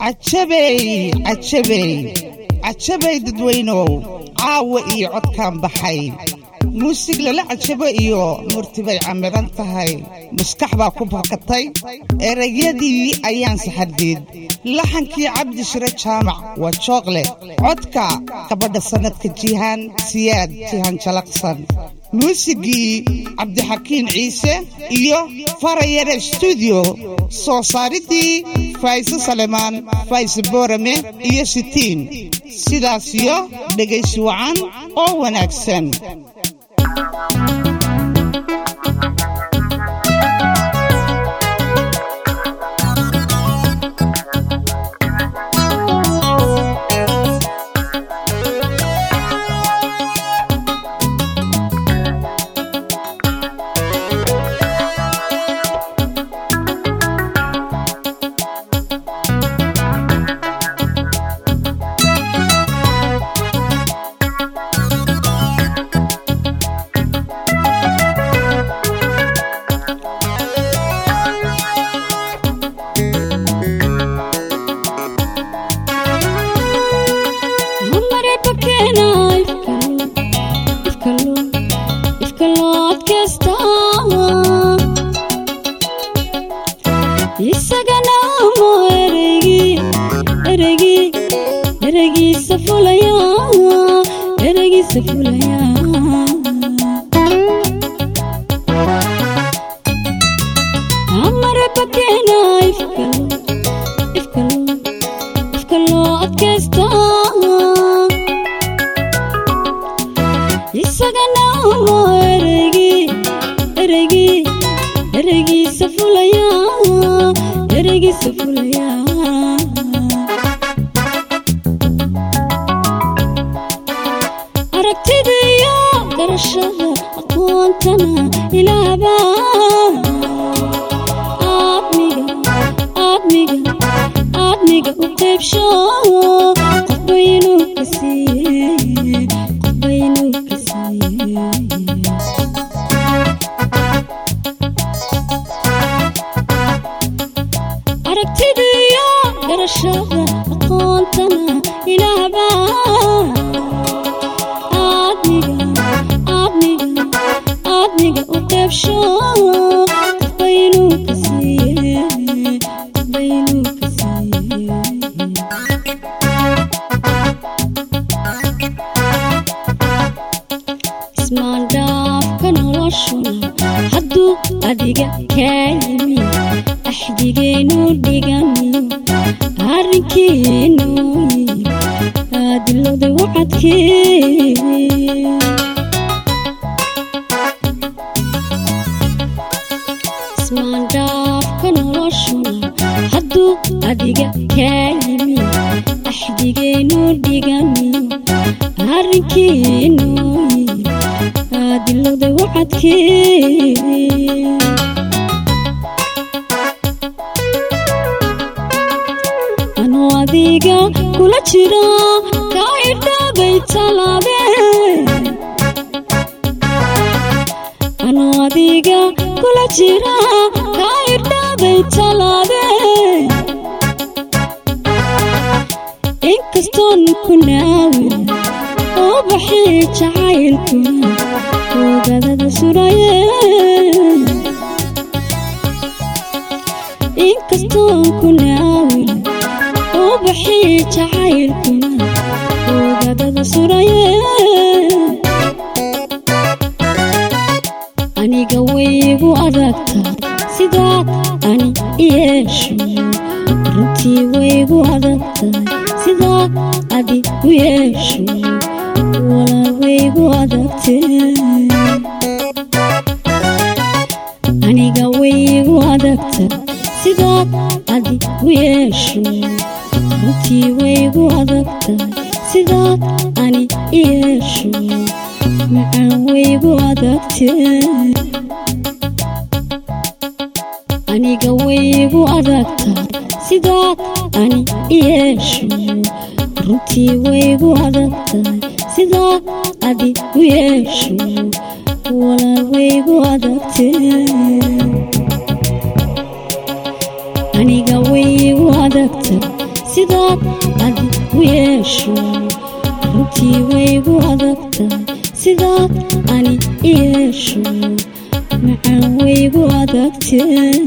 cajabey cajabey cajabay dadweynow caawa iyo codkaan baxay muusig lala cajabo iyo murtibay camiran tahay maskax baa ku bakatay erayadii ayaan saxardeed laxankii cabdi shire jaamac waa jooqle codka gabadha sannadka jihaan siyaad jihaan jalaqsan muusigii cabdixakiin ciise iyo farayare stuudiyo soo saaridii fayse salemaan fayse boorame iyo sitiin sidaasiyo dhegaysi wacan oo wanaagsan sidaad adi u yeesho runtii waygu adagtahay sidaad ani i yeesho macaan waygu adagtee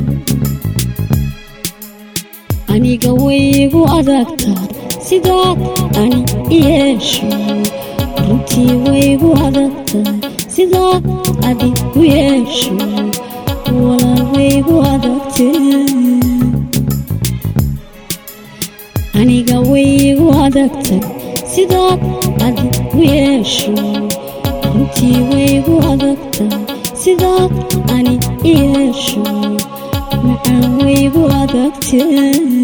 aniga waygu adagtahay sidaad ani i yeesho runtii waygu adagtahay sidaad adi u yeesho walaal waygu adagtee aniga waygu adagtay sidaad adi u yeesho runtii waygu adagtahay sidaad ani i yeesho macaan waygu adagtee